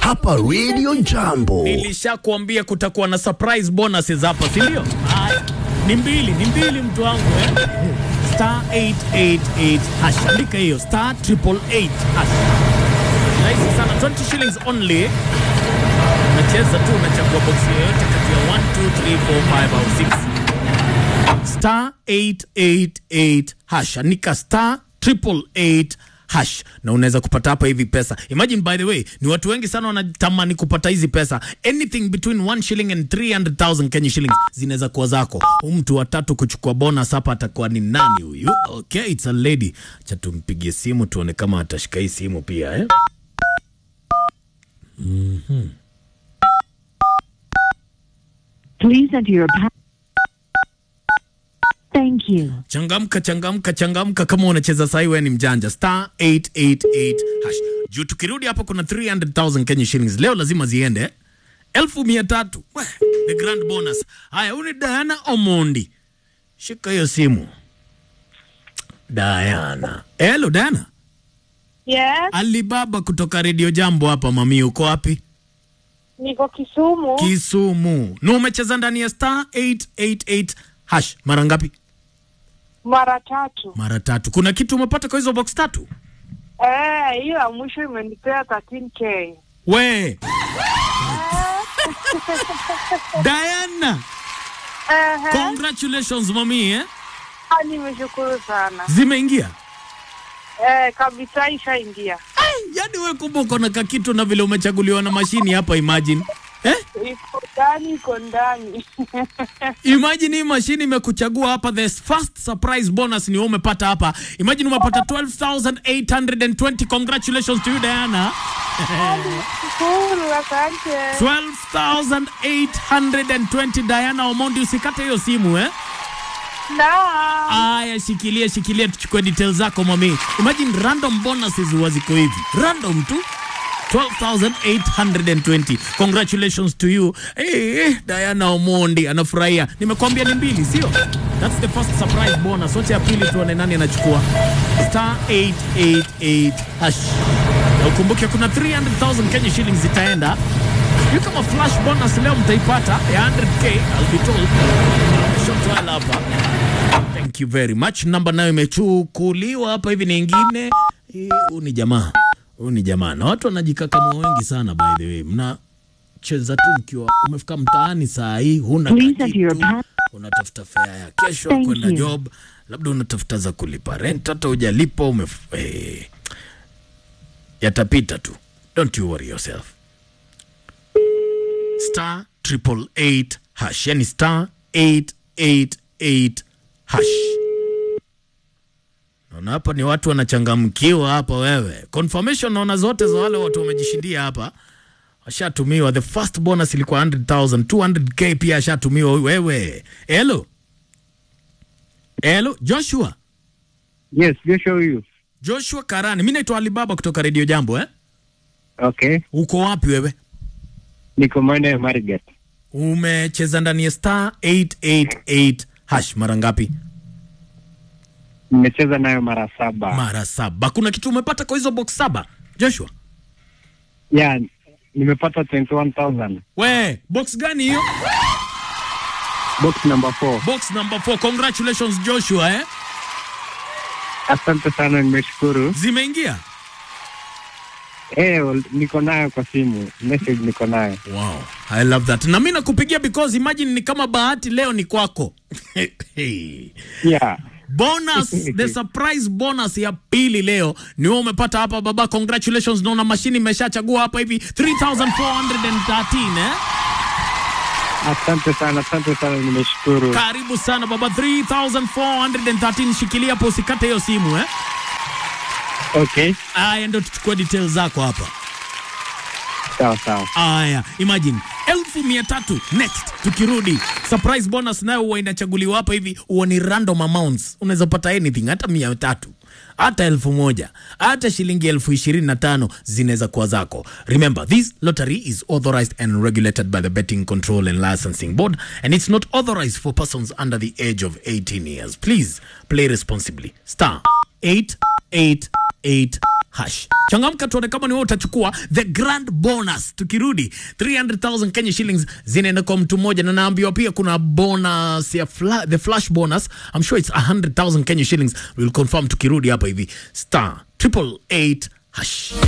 hapa Radio Jambo. Nilishakuambia kutakuwa na surprise bonuses hapa, si ndio? Haya, ni mbili, ni mbili mtu wangu eh? Star 888 hash. Andika hiyo star 888 hash. Rahisi sana, 20 shillings only. Unacheza tu, unachagua box yoyote kati ya 1 2 3 4 5 au 6 star 888 hash andika star 888 hash na unaweza kupata hapa hivi pesa imagine by the way ni watu wengi sana wanatamani kupata hizi pesa anything between 1 shilling and 300000 Kenya shillings zinaweza kuwa zako Huyu mtu wa tatu kuchukua bonus hapa atakuwa ni nani huyu okay it's a lady cha tumpigie simu tuone kama atashika hii simu pia eh? Please enter your pa- Thank you. changamka changamka changamka kama unacheza sahi wewe ni mjanja star 888 hash juu tukirudi hapo kuna 300000 Kenya shillings leo lazima ziende elfu mia tatu We, the grand bonus haya huyu ni Diana Omondi shika hiyo simu Diana hello Diana Yes, Alibaba kutoka Radio Jambo hapa mami uko wapi niko Kisumu. Kisumu na umecheza ndani ya star 888 hash mara ngapi mara tatu. mara tatu kuna kitu umepata kwa hizo box tatu Eh, hiyo ya mwisho imenipea 13k. we Diana Ehe, congratulations mami eh? ah, nimeshukuru sana. zimeingia Eh, kabisa ishaingia. yani we kumbe uko na kakitu na vile umechaguliwa na mashini hapa imagine eh? Iko ndani, iko ndani. imagine hii mashini imekuchagua hapa the first surprise bonus ni wewe umepata hapa imagine umepata 12820 congratulations to you Diana Shukuru, asante. 12820 Diana Omondi usikate hiyo simu eh Naam. Aya, shikilia shikilia, tuchukue details zako mami. Imagine random bonuses huwa ziko hivi random tu 12820 congratulations to you hey, hey, Diana Omondi anafurahia. Nimekwambia ni mbili, sio? That's the first surprise bonus. Wote ya pili tuone nani anachukua star 888 hash. Na ukumbuke kuna 300,000 Kenya shillings zitaenda. Sijui kama flash bonus leo mtaipata ya 100k, I'll be told. Shotwala hapa. Thank you very much. Namba nayo imechukuliwa hapa hivi nyingine. Eh, Huyu ni jamaa, huyu ni jamaa, na watu wanajikakamua wengi sana. By the way, mnacheza tu mkiwa umefika mtaani saa hii, huna Please enter kakitu, your pa- unatafuta fare ya kesho Thank kwenda you. job, labda unatafuta za kulipa rent, hata hujalipa umef... eh, yatapita tu, don't you worry yourself. Star triple eight hash, yani star 888 hash. Naona hapa ni watu wanachangamkiwa hapa. Wewe confirmation naona zote za wale watu wamejishindia hapa, washatumiwa. The first bonus ilikuwa 100,000 200k pia ashatumiwa huyu. Wewe hello hello, Joshua Yes, Joshua huyu. Joshua Karani, mi naitwa Alibaba kutoka Radio Jambo eh? Okay. Uko wapi wewe? Niko maeneo ya Marigat. Umecheza ndani ya star 888 hash mara ngapi? Nimecheza nayo mara saba. Mara saba. Kuna kitu umepata kwa hizo box saba Joshua? yeah, nimepata 21,000. We, box gani hiyo? Box number 4. Box number 4. Congratulations Joshua eh? Asante sana, nimeshukuru. Zimeingia? Eh, well, niko nayo kwa simu. Message niko nayo. Wow, I love that. Na mimi nakupigia because imagine ni kama bahati leo ni kwako. Yeah. bonus the surprise bonus ya pili leo ni wewe umepata hapa baba congratulations naona mashini imeshachagua hapa hivi 3413 eh Asante sana, asante sana, nimeshukuru. karibu sana baba 3413 shikilia hapo usikate hiyo simu eh Okay, aya ndo tuchukue details zako hapa sawa sawa. Aya, imagine elfu mia tatu next tukirudi. Surprise bonus nayo huwa inachaguliwa hapa hivi, huwa ni random amounts. Unaweza pata anything, hata mia tatu hata elfu moja hata shilingi elfu ishirini na tano zinaweza kuwa zako. Remember, this lottery is authorized and regulated by the Betting Control and Licensing Board and it's not authorized for persons under the age of 18 years. Please play responsibly. Star 888 hash. Changamka tuone kama ni wewe utachukua the grand bonus. Tukirudi 300,000 Kenya shillings zinaenda kwa mtu mmoja, na naambiwa pia kuna bonus ya fla, the flash bonus. I'm sure it's 100,000 Kenya shillings. We'll confirm tukirudi hapa hivi star triple eight hash.